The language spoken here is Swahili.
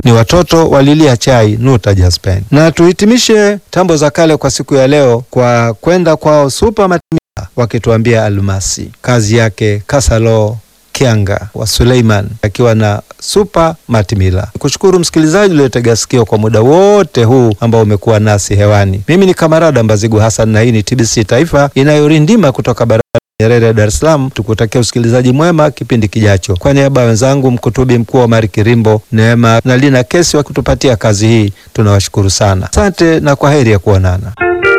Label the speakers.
Speaker 1: ni watoto walilia chai Nuta Jaspen. Na tuhitimishe tambo za kale kwa siku ya leo kwa kwenda kwao Super Matimila wakituambia almasi, kazi yake Kasalo Kianga wa Suleiman akiwa na Super Matimila. Kushukuru msikilizaji uliotega sikio kwa muda wote huu ambao umekuwa nasi hewani. Mimi ni Kamarada Mbazigu Hassan na hii ni TBC Taifa inayorindima kutoka barabara Nyerere Dar es Salaam. Tukutakia usikilizaji mwema kipindi kijacho. Kwa niaba ya wenzangu mkutubi mkuu wa Mari Kirimbo, Neema na Lina Kesi wakitupatia kazi hii, tunawashukuru sana. Asante na kwa heri ya kuonana.